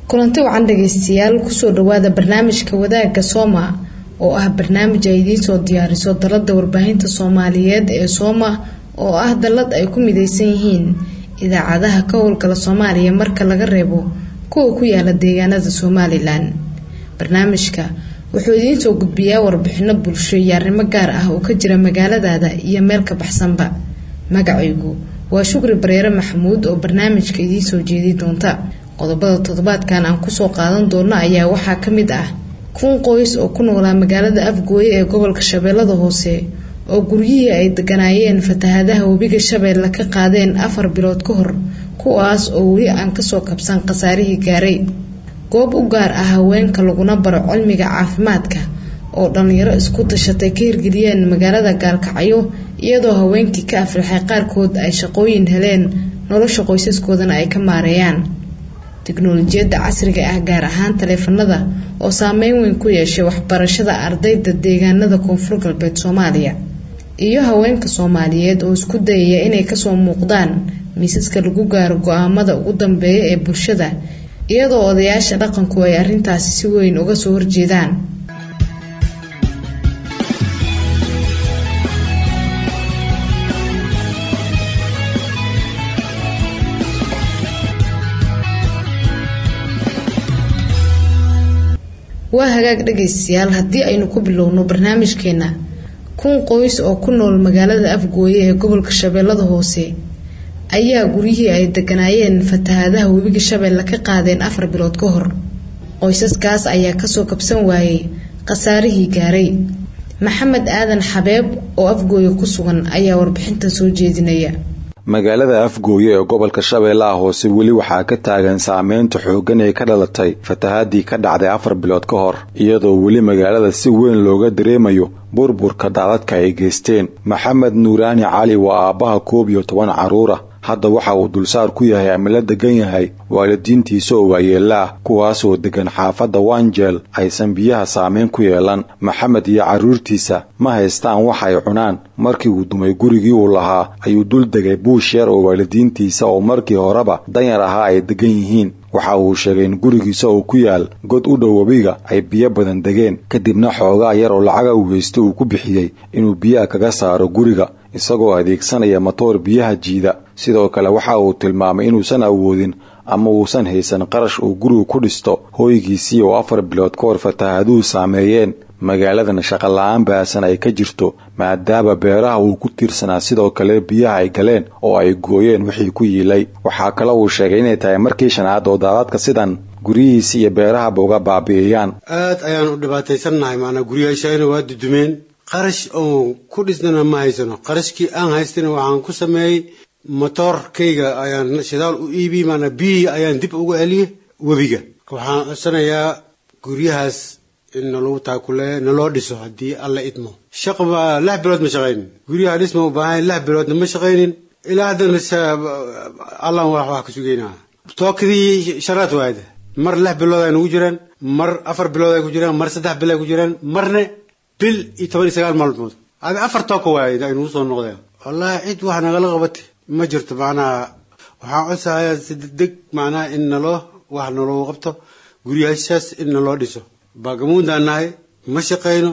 kulanti wacan dhageystayaal kusoo dhawaada barnaamijka wadaagga sooma oo ah barnaamij ay idiin soo diyaariso dalada warbaahinta soomaaliyeed ee sooma oo ah dalad ay ku mideysan yihiin idaacadaha ka howlgala soomaaliya marka laga reebo kuwa ku yaala deegaanada somalilan barnaamijka wuxuu idiin soo gudbiyaa warbixino bulsho iyo arrimo gaar ah oo ka jira magaaladaada iyo meel ka baxsanba magacaygu waa shukri bareere maxamuud oo barnaamijka idiin soo jeedi doonta qodobada toddobaadkan aan kusoo qaadan doono ayaa waxaa ka mid ah kun qoys oo ku noolaa magaalada afgooye ee gobolka shabeellada hoose oo guryihii ay deganaayeen fatahadaha webiga shabeelle ka qaadeen afar bilood ka hor kuwaas oo weli aan kasoo kabsan khasaarihii gaaray goob u gaar ah haweenka laguna baro cilmiga caafimaadka oo dhallinyaro isku tashatay ka hirgeliyeen magaalada gaalkacyo iyadoo haweenkii ka aflaxay qaarkood ay shaqooyin heleen nolosha qoysaskoodana ay ka maareeyaan tiknolojiyadda casriga ah gaar ahaan taleefanada oo saameyn weyn ku yeeshay waxbarashada ardayda deegaanada koonfur galbeed soomaaliya iyo haweenka soomaaliyeed oo isku dayaya inay kasoo muuqdaan miisaska lagu gaaro go-aamada ugu dambeeya ee bulshada iyadoo odayaasha dhaqanku ay arrintaasi si weyn uga soo horjeedaan waa hagaag dhagaystayaal haddii aynu ku bilowno barnaamijkeena kun qoys oo ku nool magaalada afgooye ee gobolka shabeellada hoose ayaa guryihii ay deganaayeen fatahadaha webiga shabeelle ka qaadeen afar bilood ka hor qoysaskaas ayaa kasoo kabsan waayey khasaarihii gaaray maxamed aadan xabeeb oo afgooye ku sugan ayaa warbixintan soo jeedinaya magaalada afgooye ee gobolka shabeellaha hoose weli waxaa ka taagan saameynta xooggan ee ka dhalatay fatahaadii ka dhacday afar bilood ka hor iyadoo weli magaalada si weyn looga dareemayo burburka daadadka ay geysteen maxamed nuuraani cali waa aabbaha koob iyo toban carruura hadda waxa uu dulsaar ku yahay ama la degan yahay waalidiintiisa oo waayeella ah kuwaasoo degan xaafadda wanjeel aysan biyaha saameyn ku yeelan maxamed iyo carruurtiisa ma haystaan wax ay cunaan markii uu dumay gurigii uu lahaa ayuu dul degay buush yar oo waalidiintiisa oo markii horeba danyar ahaa ay degan yihiin waxa uu sheegay in gurigiisa oo ku yaal god u dhow webiga ay biyo badan degeen kadibna xoogaa yar oo lacaga uu haysto uu ku bixiyey inuu biyaha kaga saaro guriga isagoo adeegsanaya matoor biyaha jiida sidoo kale waxa uu tilmaamay inuusan awoodin ama uusan haysan qarash uu gurigu ku dhisto hooygiisii oo afar bilood ka hor fataahaduhu saameeyeen magaaladan shaqola-aan baasan ay ka jirto maadaama beeraha uu ku tiirsanaa sidoo kale biyaha ay galeen oo ay gooyeen wixii ku yiilay waxaa kale uu sheegay inay tahay markii shanaad oo daadadka sidan guryihiisi iyo beerahaba uga baabi'iyaan aad ayaan u dhibaataysannahay maanaa guryaashayna waa dudumeen qarash oon ku dhisnana ma haysano qarashkii aan haystana waxaan ku sameeyey motoorkayga ayaan shidaal u iibi maanaa biyihii ayaan dib ugu celiyey webiga waxaan codsanayaa guryahaas in nalagu taakule naloo dhiso haddii alla idmo shaqba lix bilood ma shaqaynin guryaha dhisma u baahan lix biloodna ma shaqaynin ilaa haddana allan wax ka sugeynaa tookadii shanaad waayda mar lix bilood ay nagu jiraan mar afar bilood ay ku jiraan mar saddex bil ay ku jiraan marne bil iyo toban iyo sagaal maalmood adi afar tooka waayay ay nagu soo noqdeen wallaahi cid wax nagala qabata ma jirto macnaha waxaan codsahayaa si degdeg macnaha in naloo wax naloo qabto guryaashaas in naloo dhiso baagamuundaan nahay ma shaqayno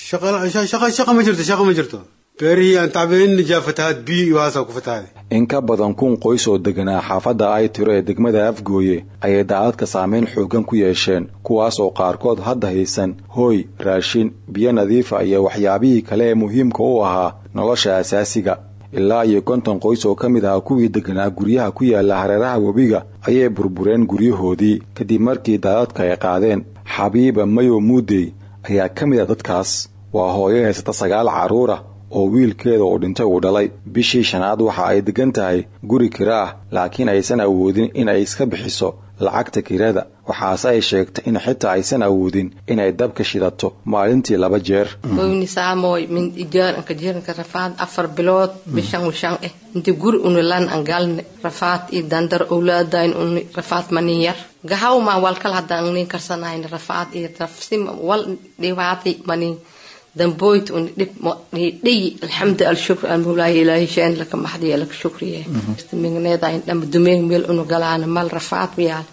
shaqa ma jirto shaqa ma jirto beerihii aan tacbeeninajaa fatahaad biyo iyo waasaa ku fatahaday in ka badan kun qoys oo deganaa xaafadda ay tiro ee degmada afgooye ayay daadadka saameyn xooggan ku yeesheen kuwaas oo qaarkood hadda haysan hooy raashin biyo nadiifa iyo waxyaabihii kale ee muhiimka u ahaa nolosha asaasiga ilaa iyo konton qoys oo ka mid ah kuwii deganaa guryaha ku yaala hareeraha webiga ayay burbureen guryahoodii kadib markii daadadka ay qaadeen xabiiba mayo muudey ayaa ka mid a dadkaas waa hooyo haysata sagaal carruura oo wiilkeeda uu dhintay uu dhalay bishii shanaad waxa ay degan tahay guri kira ah laakiin aysan awoodin in ay iska bixiso lacagta kirada waxaase ay sheegtay in xitaa aysan awoodin inay dabka shidato maalintii laba jeer oynisaamoy min ijaaranka jiranka rafaad afar bilood bishan wishan eh inti guri unilan an galne rafaad i dandar owlaadayn uni rafaad manin yar gahawma walkal hadan nin karsanayn rafaad i rafsim wal dhibaati manin damboyt uni dhib dhiyi alxamdu alshukr almawlaahi ilaahi sheen laka maxdiya laka shukriye migneeda in dhama dumeen meel unu galaana mal rafaad wiyaal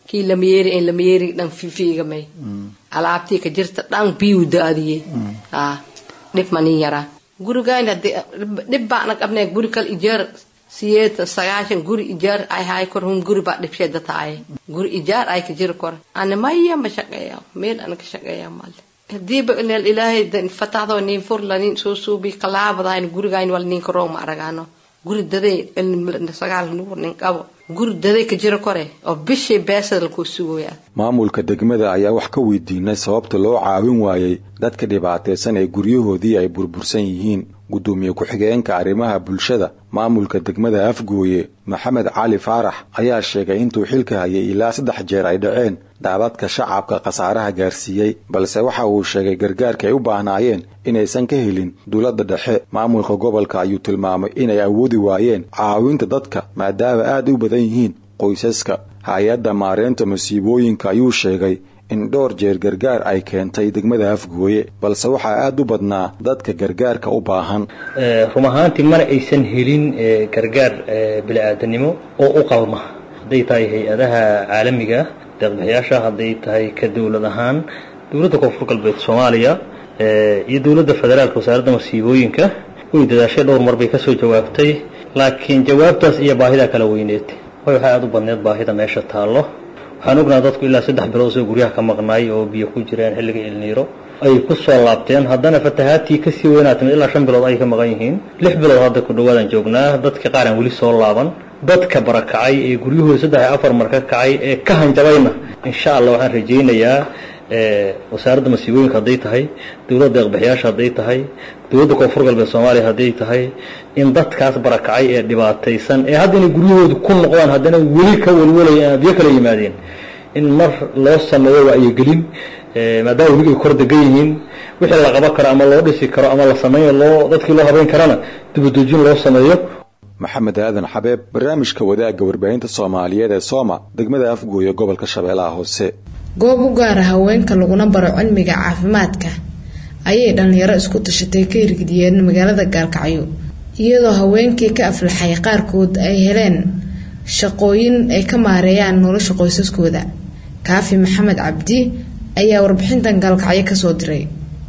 kii lamayeeri in lamayeeri dhan fifiigamay alaabtii ka jirta dhan biyu daadiyey aa dhib manin yaraa gurigayn hadii dhib baana qabnay guri kal ijaar siyeetan sagaashan guri ijaar ay hay kor hun guri baa dhibsheeda tahay guri ijaar ay ka jiri kor ana maya ma shaqeeya meel ana ka shaqeeya male hadiiba ineel ilaahay fataxdo niin furla niin soo suubi qalaabadayn gurigayn wal niin karoo ma aragaano guri daday sagaal nuur nin qabo guri daday ka jiro kore oo bishii beesada lakuu sugoyaa maamulka degmada ayaa wax ka weydiinay sababta loo caawin waayey dadka dhibaataysan ee guryahoodii ay burbursan yihiin gudoomiye ku-xigeenka arrimaha bulshada maamulka degmada afgooye maxamed cali faarax ayaa sheegay intuu xilka hayay ilaa saddex jeer ay dhaceen daadadka shacabka khasaaraha gaarsiiyey balse waxa uu sheegay gargaarka ay u baahnaayeen inaysan ka helin dowladda dhexe maamulka gobolka ayuu tilmaamay inay awoodi waayeen caawinta dadka maadaama aad u badan yihiin qoysaska hay-adda maareynta masiibooyinka ayuu sheegay in dhowr jeer gargaar ay keentay degmada afgooye balse waxaa aad u badnaa dadka gargaarka u baahan run ahaantii mana aysan helin gargaar bili-aadanimo oo u qalma hadday tahay hay-adaha caalamiga deeqbixiyaasha hadday tahay ka dowlad ahaan dowladda koonfur galbeed soomaaliya iyo dowladda federaalka wasaaradda masiibooyinka way dadaashay dhowr mar bay kasoo jawaabtay laakiin jawaabtaas iyo baahidaa kala weyneed way waxaa aada u badneed baahida meesha taallo waxaan ognaa dadku ilaa saddex bilood soo guryaha ka maqnaay oo biyo ku jireen xilliga ilniiro ay ku soo laabteen haddana fatahaadtii kasii weynaa timid ilaa shan bilood ay ka maqan yihiin lix bilood hadda ku dhawaadaan joognaa dadka qaar aan weli soo laaban dadka barakacay ee guryahooda saddex iyo afar mar ka kacay ee ka hanjabayna insha allah waxaan rajaynayaa wasaaradda masiibooyinka hadday tahay dowladda deeqbixiyaasha hadday tahay dowladda koonfur galbeed soomaaliya hadday tahay in dadkaas barakacay ee dhibaataysan ee hadda inay guryahooda ku noqdaan haddana weli ka welwelaya biyo kala yimaadeen in mar loo sameeyo wacyigelin maadaama weli ay kor degan yihiin wixii la qaban karo ama loo dhisi karo ama la sameeyo loo dadkii loo habeyn karana dibadejin loo sameeyo maxamed aadan xabeeb barnaamijka wadaagga warbaahinta soomaaliyeed ee sooma degmada afgooye gobolka shabeellaha hoose goob u gaara haweenka laguna baro cilmiga caafimaadka ayay dhalinyaro isku tashatay ka hirgeliyeen magaalada gaalkacyo iyadoo haweenkii ka aflaxay qaarkood ay heleen shaqooyin ay ka maareeyaan nolosha qoysaskooda kaafi maxamed cabdi ayaa warbixintan gaalkacyo kasoo diray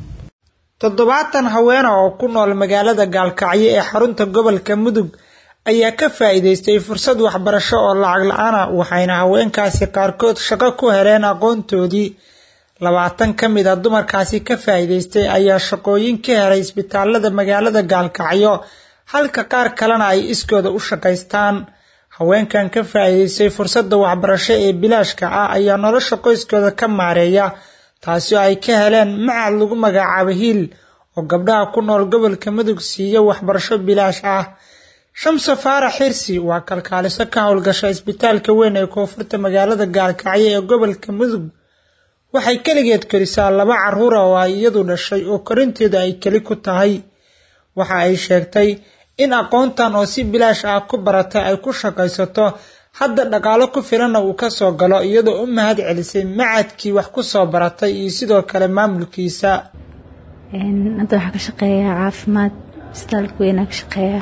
toddobaatan haweena oo ku nool magaalada gaalkacyo ee xarunta gobolka mudug ayaa ka faa'iidaystay fursad waxbarasho oo lacag la-aan ah waxayna haweenkaasi qaarkood shaqo ku heleen aqoontoodii labaatan ka mid a dumarkaasi ka faa'iidaystay ayaa shaqooyin ka helay isbitaalada magaalada gaalkacyo halka qaar kalena ay iskooda u shaqaystaan haweenkan ka faa'iidaystay fursadda waxbarasho ee bilaashka ah ayaa nolosha qoyskooda ka maareeya taasi oo ay ka heleen macad lagu magacaabo hiil oo gabdhaha ku nool gobolka mudug siiya waxbarasho bilaash ah shamse faarax xirsi waa kalkaaliso ka howlgasha isbitaalka weyn ee koonfurta magaalada gaalkacyo ee gobolka mudug waxay keligeed korisaa laba caruura oo ay iyadu dhashay oo korinteedu ay keli ku tahay waxa ay sheegtay in aqoontan oo si bilaash ah ku baratay ay ku shaqaysato hadda dhaqaalo ku filanna uu kasoo galo iyadoo u mahad celisay macadkii wax ku soo baratay iyo sidoo kale maamulkiisa hadda waxaa ka shaqeeyaa caafimaad isbitaalka weynaa ka shaqeeya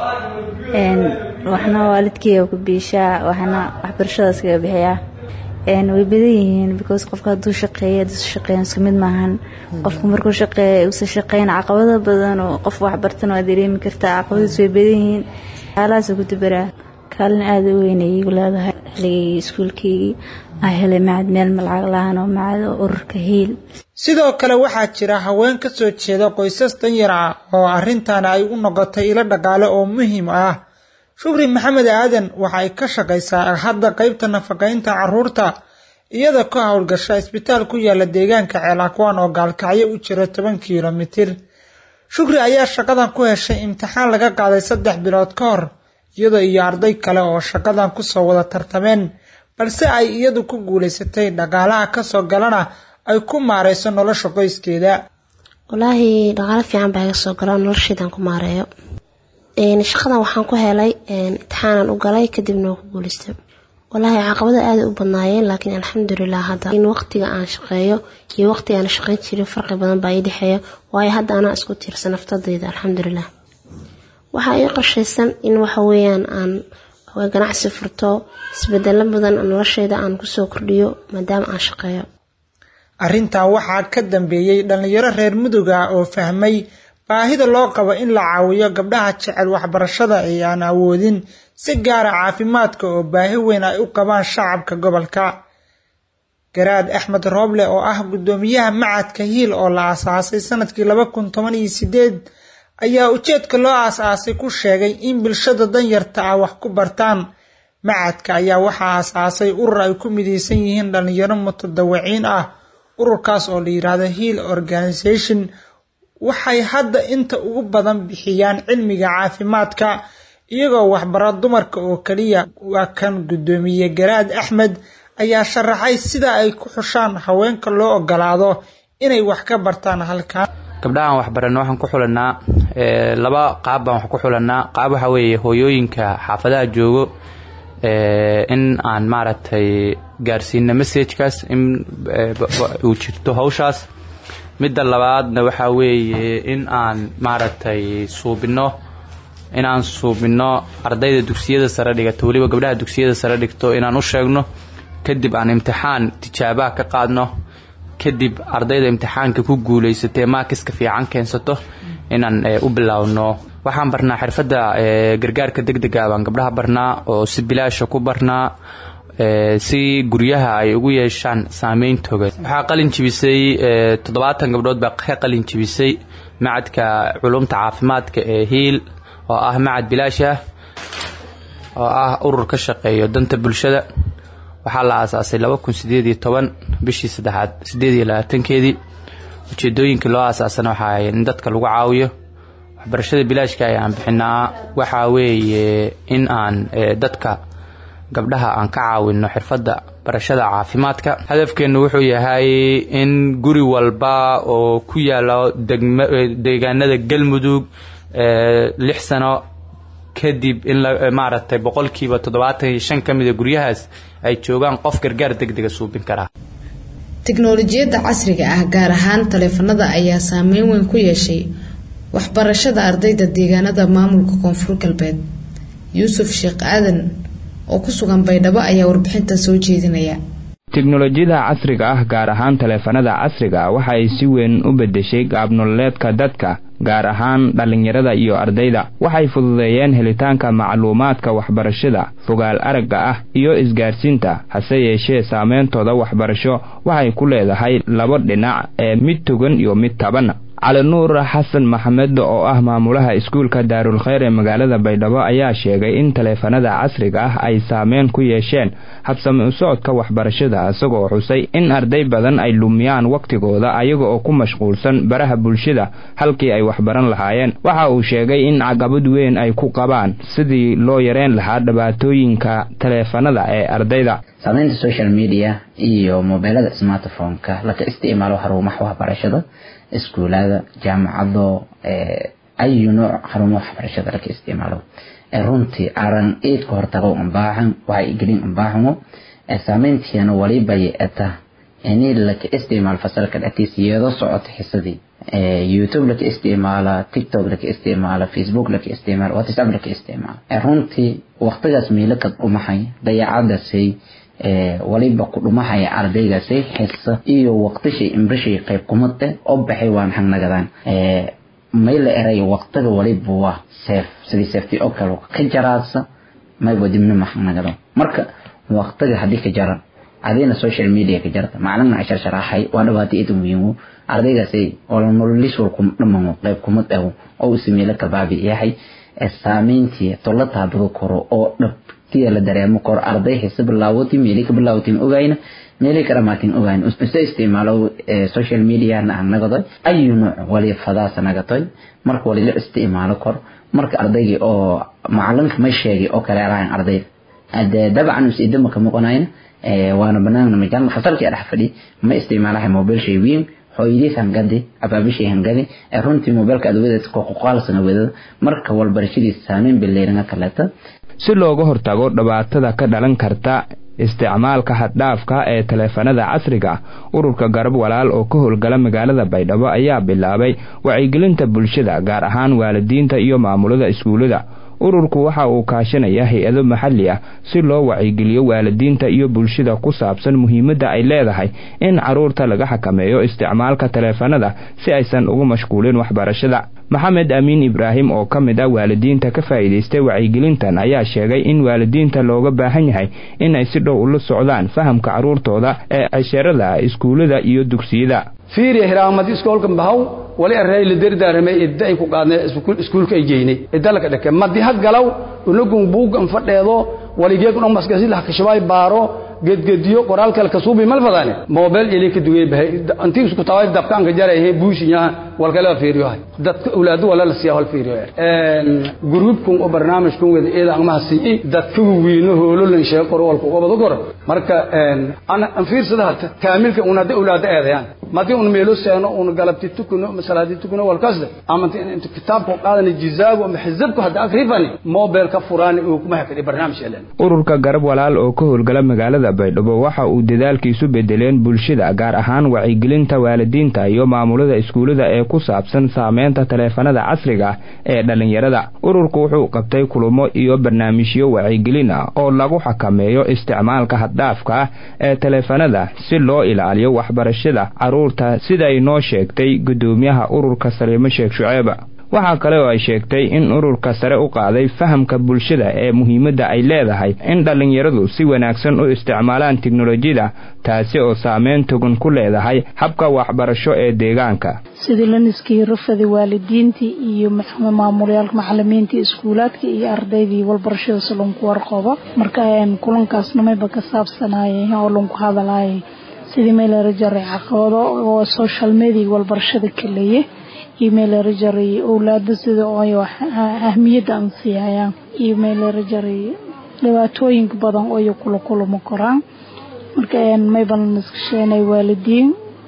waxna waalidkeyga ku biishaa waxna waxbarashadaas kaga bixiyaa way badan yihiin because qofka hadduu shaqeeya hadduu shaqeeyan isku mid maahan qofku markuu shaqeeya uusa shaqeyn caqabado badan oo qof waxbartan waa dareemi kartaa caqabadiis way badan yihiin xaalahaasa ku dubaraa kaalin aada u weyn ay igu leedahay xilligii iskuulkeygii aa helay macad meel malacag la-aan oo macad ururka hiil sidoo kale waxaa jira haween ka soo jeeda qoysas danyar ah oo arrintan ay u noqotay ilo dhaqaale oo muhiim ah shukri maxamed aadan waxa ay ka shaqaysaa hadda qeybta nafaqaynta caruurta iyada ka howlgasha isbitaal ku yaala deegaanka ceelakwaan oo gaalkacyo u jira toban kilomitir shukri ayaa shaqadan ku heshay imtixaan laga qaaday saddex bilood ka hor iyadoo iyo arday kale oo shaqadan kusoo wada tartameen balse ay iyadu ku guulaysatay dhaqaalaha kasoo galana ay ku maareyso nolosha qoyskeeda walaahi dhaqaalo fiican baa iga soo galo noloshaydan ku maareeyo shaqadan waxaan ku helay imtixaanan u galay kadibna waa ku guulaystay walaahi caqabada aaday u badnaayeen laakiin alxamdulilah hadda in waqtiga aan shaqeeyo iyo waqtiga aan shaqeyn jirin farqi badan baa ii dhexeeya waayo hadda anaa isku tiirsan naftadayda alxamdulilah waxaa ii qorshaysan in waxa weeyaan aan waa ganacsi furto isbedelo badan nolosheyda aan kusoo kordhiyo maadaama aan shaqeeyo arrintan waxaa ka dambeeyey dhallinyaro reer mudug ah oo fahmay baahida loo qabo in la caawiyo gabdhaha jecel waxbarashada ee aan awoodin si gaara caafimaadka oo baahi weyn ay u qabaan shacabka gobolka garaad axmed rooble oo ah guddoomiyaha macadka hiil oo la aasaasay sanadkii laba kun toban iyo sideed ayaa ujeedka loo aas-aasay ku sheegay in bulshada danyarta ah wax ku bartaan macadka ayaa waxaa aas-aasay urur ay ku mideysan yihiin dhalinyaro mutadawiciin ah ururkaas oo la yiraahdo hiil organisation waxay hadda inta ugu badan bixiyaan cilmiga caafimaadka iyagoo waxbara dumarka oo kaliya waa kan guddoomiye garaad axmed ayaa sharaxay sida ay ku xushaan haweenka loo ogolaado inay wax ka bartaan halkan gabdhahaan waxbarano waxaan ku xulanaa laba qaab baan wax ku xulanaa qaab waxaa weeye hooyooyinka xaafadaha joogo in aan maaragtay gaarsiino messagekaas in uu jirto hawshaas midda labaadna waxaa weeye in aan maaragtay suubino inaan suubino ardayda dugsiyada sare dhigata weliba gabdhaha dugsiyada sare dhigto inaan u sheegno kadib aan imtixaan tijaabaha ka qaadno kadib ardayda imtixaanka ku guulaysatee maakiska fiican keensato inaan u bilaawno waxaan barnaa xirfadda gargaarka degdega baan gabdhaha barnaa oo si bilaasha ku barnaa si guryaha ay ugu yeeshaan saameyntoga waxaa qalin jibisay toddobaatan gabdhood baa ka qalin jibisay macadka culumta caafimaadka ee hiil oo ah macad bilaash ah oo ah urur ka shaqeeyo danta bulshada waxaa la aasaasay laba kun sideed iyo toban bishii saddexaad sideed iyo labaatankeedii ujeedooyinkii loo aasaasana waxaa ahay in dadka lagu caawiyo waxbarashada bilaashka ay aan bixinaa waxaa weeye in aan dadka gabdhaha aan ka caawino xirfadda barashada caafimaadka hadafkeennu wuxuu yahay in guri walba oo ku yaalo deegaanada galmudug lix sano kadib in maaragtay boqolkiiba toddobaatan iyo shan ka mida guryahaas ay joogaan qof gargaar degdega suubin karaa tiknolojiyadda casriga ah gaar ahaan taleefanada ayaa saameyn weyn ku yeeshay waxbarashada ardayda deegaanada maamulka koonfur galbeed yuusuf sheekh aadan oo ku sugan baydhabo ayaa warbixinta soo jeedinaya teknolojiyada casriga ah gaar ahaan taleefanada casriga ah waxa ay si weyn u beddeshay qaabnololeedka dadka gaar ahaan dhallinyarada iyo ardayda waxay fududeeyeen helitaanka macluumaadka waxbarashada fogaal aragga ah iyo isgaarsiinta hase yeeshee saameyntooda waxbarasho waxay ku leedahay laba dhinac ee mid togan iyo mid taban cali nuur xasan maxamed oo ah maamulaha iskuulka daarulkheyr ee magaalada baydhabo ayaa sheegay in taleefanada casriga ah ay saameyn ku yeesheen habsami u socodka waxbarashada isagoo xusay in arday badan ay lumiyaan wakhtigooda ayaga oo ku mashquulsan baraha bulshada halkii ay waxbaran lahaayeen waxa uu sheegay in caqabad weyn ay ku qabaan sidii loo yareen lahaa dhibaatooyinka taleefanada ee ardayda saamaynta social media iyo mobeelada smartphone-ka laka isticmaalo xarumaha waxbarashada iskuulada jaamacado ayu nooc xarumo waxbarashada laka isticmaalo runtii aran eedka hortago unbaaxan waxay gelin unbaaxamo saameyntiina waliba yeeta ini laka isticmaal fasalka dhexdiisa iyadoo socota xisadii youtube laka isticmaala tiktok laka isticmaala facebook laka isticmaala whatsapp laka isticmaala runtii waqtigaas miilaka dhumahay dayacadasay waliba ku dhumahaya ardaygaasay xisa iyo waqtishay imbrishay qayb kumad eh oo baxay waan xagnagadaan may la eray waqtiga waliba waa seef sidii seeftii oo kale ka jaraasa mayba dibna ma xagnagado marka waqtiga haddii ka jaran adina social media ka jarta macalin cashar sharaxay waa dhibaato id muhiimo ardaygaasay oo nololis walku dhamamo qayb kumad ah oo ismeela ka baabi yahay saameyntii tolla taabado koro oo dhab la dareemo kor arday xisa bilaawati meeli ka bilaawtin ogayna meeli ka dhamaatin ogayn isa isticmaalo social media na nagadoy ayu nooc wali fadaasa nagatoy marka wali la isticmaalo kor marka ardaygii oo macalinka ma sheegay oo kale alahan ardayda ade dabcan is idama ka muuqanayna waana banaanna majaal fasalkii dhex fadhi ma isticmaalahay mobile shay weyn hooyadiis hangadi abaabishay hangadi runtii mobilka adawadaas qoqoqaalsana wadada marka walbarashadiisa saameyn bileyranga kaleeta si looga hortago dhibaatada ka dhalan karta isticmaalka haddhaafka ee taleefanada casriga ururka garab walaal oo ka howlgala magaalada baydhabo ayaa bilaabay wacyigelinta bulshada gaar ahaan waalidiinta iyo maamulada iskuullada ururku waxa uu kaashanaya hay-ado maxalli ah si loo wacyigeliyo waalidiinta iyo bulshada ku saabsan muhiimadda ay leedahay in carruurta laga xakameeyo isticmaalka taleefanada si aysan ugu mashquulin waxbarashada maxamed amiin ibraahim oo ka mid ah waalidiinta ka faa'iidaystay wacyigelintan ayaa sheegay in waalidiinta looga baahan yahay in ay si dhow ula socdaan fahamka carruurtooda ee casharada iskuullada iyo dugsiyada fiiriya hiraamadi iskoolkan bahaw wali array la dardaaramay idda ay ku qaadnay iskuulka ay geynay idda laka dhake madi had galaw unagun buugan fadheedo waligeegun omaskasi lahkashabaay baaro gedgediyo qoraal kale kasuubi malfadane mobile ili ka dugay bahay antii isku taway dabkaan ka jaray he buushinya wal kale fiiriyo hay dadka awlaadu wala la siyaa wal fiiriyo een gruupkun oo barnaamijkun wada eeda ama si dadka wiino hoololan shay qor walku wada qor marka een ana an fiirsada hata kaamilka una da awlaada eedayaan madii un meelo seeno un galabti tukuno masalaadi tukuno wal kasda ama inta kitaabku qaadana jizaabu ama xizabku hada akrifani mobile ka furani oo kuma hakadi barnaamij elan ururka garab walaal oo ka howlgala magaalada baydhabo waxa uu dadaalkiisu bedeleen bulshada gaar ahaan wacyigelinta waalidiinta iyo maamulada iskuullada ee ku saabsan saameynta taleefanada casriga ah ee dhallinyarada ururku wuxuu qabtay kulamo iyo barnaamijyo wacyigelin ah oo lagu xakameeyo isticmaalka haddhaafka ah ee taleefanada si loo ilaaliyo waxbarashada carruurta siday noo sheegtay guddoomiyaha ururka saliimo sheekh shuceeba waxaa kale oo ay sheegtay in ururka sare u qaaday fahamka bulshada ee muhiimadda ay leedahay in dhallinyaradu si wanaagsan u isticmaalaan tiknolojiyada taasi oo saameyn togan ku leedahay habka waxbarasho ee deegaanka sidii laniskii rufada waalidiintii iyo maamulayaalka macalimiintii iskuulaadka iyo ardaydii walbarashada si lanku warqabo marka kulankaasna mayba ka saabsanayay oo lanku hadalaya sidii meelera jaray caqabado oo social media walbarashada kaleeye imailera jaray owlaada sida ay ahmiyadda aan siiyayaan imailera jaray dhibaatooyinka badan oo ay kula kulamo koraan marka mayban iskasheenay waalidiin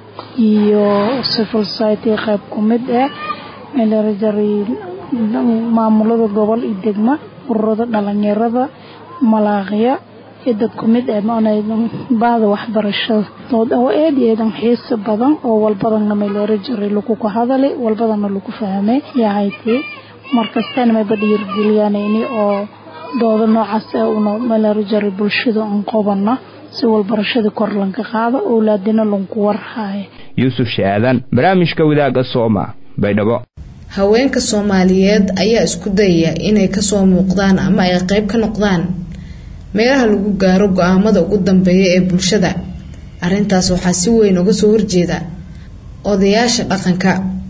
iyo civil society qayb ku mid ah meelera jaray maamulada gobol iyo degma ururada dhalinyarada malaaqya iyo dad ku mid ah baada waxbarashada oo aad iyo aad xiisa badan oo walbadana meelera jaray lagu ka hadalay walbadana lagu fahmay yahayti markastana mayba dhiirgeliyaan ini oo dooda noocaas ah una meelera jaray bulshada aan qobana si walbarashada kor lanka qaado owlaadina lanku warhaayo yuusuf shaadan barnaamijka wadaaga sooma baydhabo haweenka soomaaliyeed ayaa isku dayaya inay kasoo muuqdaan ama ay qayb ka noqdaan meelaha lagu gaaro go-aamada ugu dambeeya ee bulshada arrintaas waxaa si weyn uga soo horjeeda odayaasha dhaqanka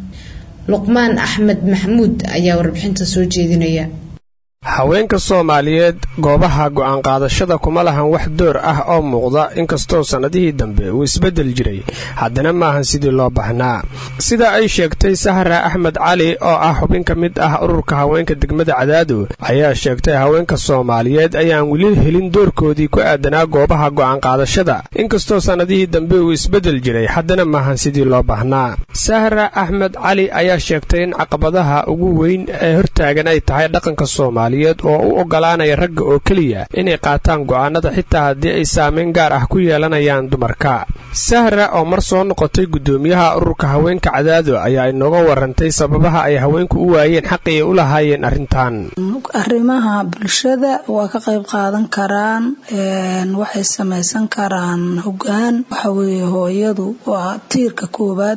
luqmaan axmed maxamuud ayaa warbixinta soo jeedinaya haweenka soomaaliyeed goobaha go'aan qaadashada kuma lahan wax door ah oo muuqda inkastoo sannadihii dambe uu isbeddel jiray haddana maahan sidii loo baahnaa sida ay sheegtay sahra axmed cali oo ah xubin ka mid ah ururka haweenka degmada cadaado ayaa sheegtay haweenka soomaaliyeed ayaan weli helin doorkoodii ku aadanaa goobaha go'aan qaadashada inkastoo sannadihii dambe uu isbeddel jiray haddana maahan sidii loo baahnaa sahra axmed cali ayaa sheegtay in caqabadaha ugu weyn ee hortaagan ay tahay dhaqanka soomaaliya oo u ogolaanaya ragga oo keliya inay qaataan go'aanada xitaa haddii ay saameyn gaar ah ku yeelanayaan dumarka sahra oo mar soo noqotay guddoomiyaha ururka haweenka cadaado ayaa inooga warantay sababaha ay haweenku u waayeen xaqii ay u lahaayeen arrintan arrimaha bulshada waa ka qayb qaadan karaan waxay samaysan karaan hogaan waxaweeye hooyadu waa tiirka koowaad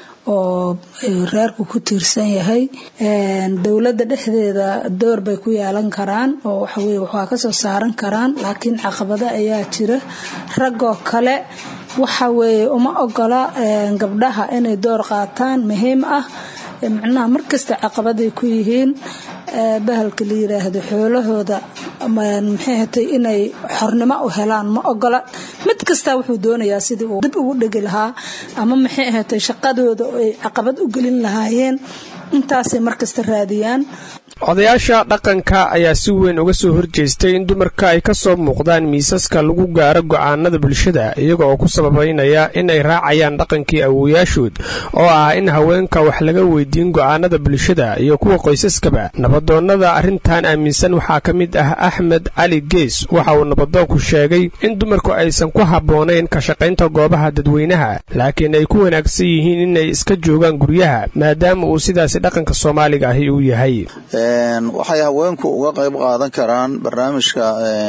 oo reerku ku tiirsan yahay dowladda dhexdeeda door bay ku yeelan karaan oo waxaweye waxaa kasoo saaran karaan laakiin caqabado ayaa jira raggoo kale waxa weeye uma ogola gabdhaha inay door qaataan muhiim ah macnaha markasta caqabaday ku yihiin bahalka la yiraahdo xoolahooda maxay hatay inay xornimo u helaan ma ogola mid kasta wuxuu doonayaa sidii uu dib ugu dhegi lahaa ama maxay ahatay shaqadooda ay caqabad u gelin lahaayeen intaasay markasta raadiyaan odayaasha dhaqanka ayaa si weyn uga soo horjeestay in dumarka ay ka soo muuqdaan miisaska lagu gaaro go'aanada bulshada iyaga oo ku sababaynaya in ay raacayaan dhaqankii awooyaashood oo ah in haweenka wax laga weydiin go'aanada bulshada iyo kuwa qoysaskaba nabadoonnada arrintan aaminsan waxaa ka mid ah axmed cali gees waxa uu nabadoonku sheegay in dumarku aysan ku habboonayn ka shaqaynta goobaha dadweynaha laakiin ay ku wanaagsan yihiin inay iska joogaan guryaha maadaama uu sidaas dhaqanka soomaaliga ahi uu yahay waxay haweenku uga qayb qaadan karaan barnaamijka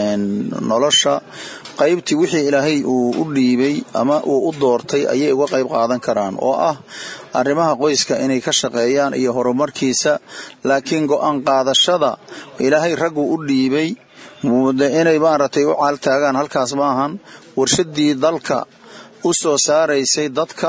nolosha qaybtii wixii ilaahay uu u dhiibay ama uu u doortay ayay uga qayb qaadan karaan oo ah arrimaha qoyska inay ka shaqeeyaan iyo horumarkiisa laakiin go-aan qaadashada ilaahay raggu u dhiibay inay maaragtay u caaltaagaan halkaas maahan warshadii dalka u soo saaraysay dadka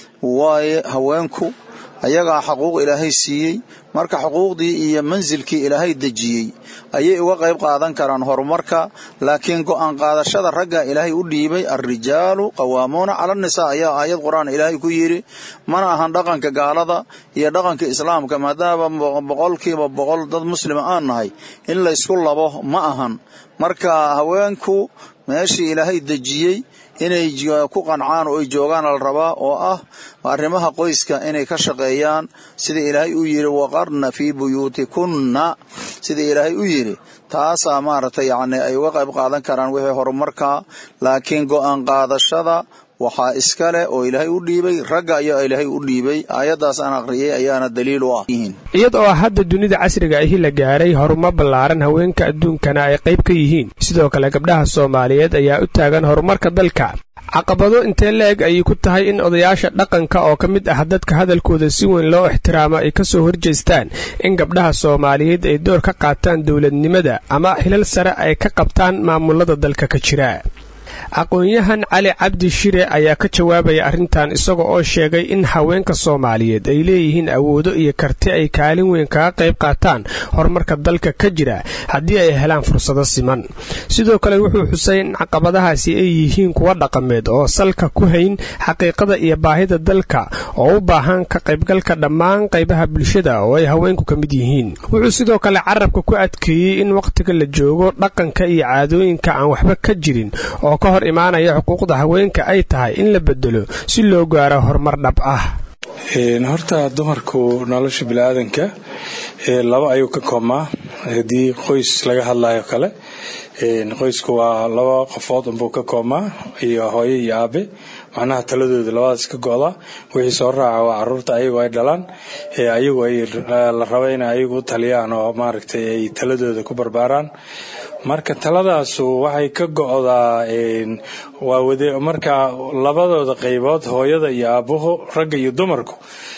waaye haweenku ayagaa xuquuq ilaahay siiyey marka xuquuqdii iyo mansilkii ilaahay dejiyey ayay uga qayb qaadan karaan horumarka laakiin go-aan qaadashada ragga ilaahay u dhiibay alrijaalu qawaamuuna cala nisaa ayaa aayad qur-aan ilaahay ku yidhi mana ahan dhaqanka gaalada iyo dhaqanka islaamka maadaama boqolkiiba boqol dad muslima aan nahay in laysku labo ma ahan marka haweenku meeshii ilaahay dejiyey inay ku qancaan oo ay joogaan la rabaa oo ah arrimaha qoyska inay ka shaqeeyaan sida ilaahay u yidhi waqarna fii buyuutikunna sida ilaahay u yidhi taasaa maaragtay yacni ay uga qayb qaadan karaan wixii horumarka laakiin go-aan qaadashada waxaa iska leh oo ilaahay u dhiibay ragga ayaa ilaahay u dhiibay aayaddaas aan aqriyay ayaana daliil u ah iyada oo hadda dunida casriga ahi la gaaray horumar ballaaran haweenka adduunkana ay qayb ka yihiin sidoo kale gabdhaha soomaaliyeed ayaa u taagan horumarka dalka caqabado intee la-eg ayay ku tahay in odayaasha dhaqanka oo ka mid ah dadka hadalkooda si weyn loo ixtiraamo ay ka soo horjeestaan in gabdhaha soomaaliyeed ay door ka qaataan dowladnimada ama hilal sare ay ka qabtaan maamulada dalka ka jira aqoon-yahan cali cabdi shire ayaa ka jawaabaya arrintan isaga oo sheegay in haweenka soomaaliyeed ay leeyihiin awoodo iyo karti ay kaalin weyn kaga qayb qaataan horumarka dalka ka jira haddii ay helaan fursado siman sidoo kale wuxuu xusay in caqabadahaasi ay yihiin kuwa dhaqameed oo salka ku hayn xaqiiqada iyo baahida dalka oo u baahan ka qaybgalka dhammaan qaybaha bulshada oo ay haweenku ka mid yihiin wuxuu sidoo kale carabka ku adkeeyey in wakhtiga la joogo dhaqanka iyo caadooyinka aan waxba ka jirin oo ka hor imaanaya xuquuqda haweenka ay tahay in la bedelo si loo gaaro horumar dhab ah horta dumarku nolosha biniaadanka laba ayuu ka koobmaa haddii qoys laga hadlayo kale qoysku waa laba qofood unbuu ka koobmaa iyo hooyo iyo aabe macnaha taladooda labadaas ka go-da wixii soo raaca waa caruurta ayagu ay dhalaan ayagu ay la raba in ayagu u taliyaan oo maaragtay ay taladooda ku barbaaraan marka taladaasu waxay ka go-daa waa wade marka labadooda qaybood hooyada iyo aabuhu ragga iyo dumarku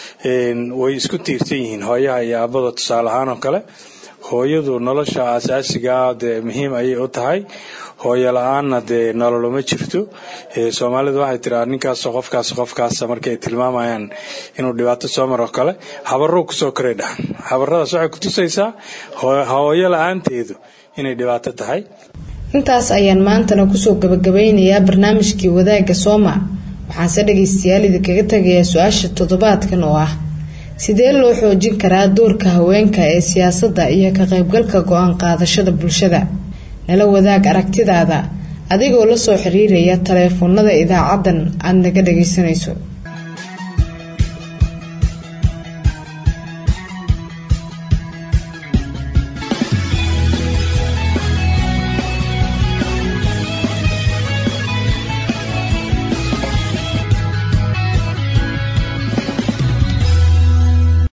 way isku tiirsan yihiin hooyaha iyo aabada tusaale ahaan oo kale hooyadu nolosha asaasigaa dee muhiim ayay u tahay hooyo la-aanna dee nololoma jirto soomaalidu waxay tiraa ninkaas qofkaas qofkaas markay tilmaamayaan inuu dhibaato soo maro kale habaruu kusoo koray dhahan habaradaas waxay kutusaysaa hooyo la-aanteedu inay dhibaato tahay intaas ayaan maantana kusoo gabagabeynayaa barnaamijkii wadaagga sooma waxaanse dhagaystayaal idinkaga tagayaa su-aasha toddobaadkan oo ah sidee loo xoojin karaa doorka haweenka ee siyaasadda iyo ka qaybgalka go-aan qaadashada bulshada nala wadaag aragtidaada adigoo la soo xiriiraya taleefoonada idaacadan aada naga dhagaysanayso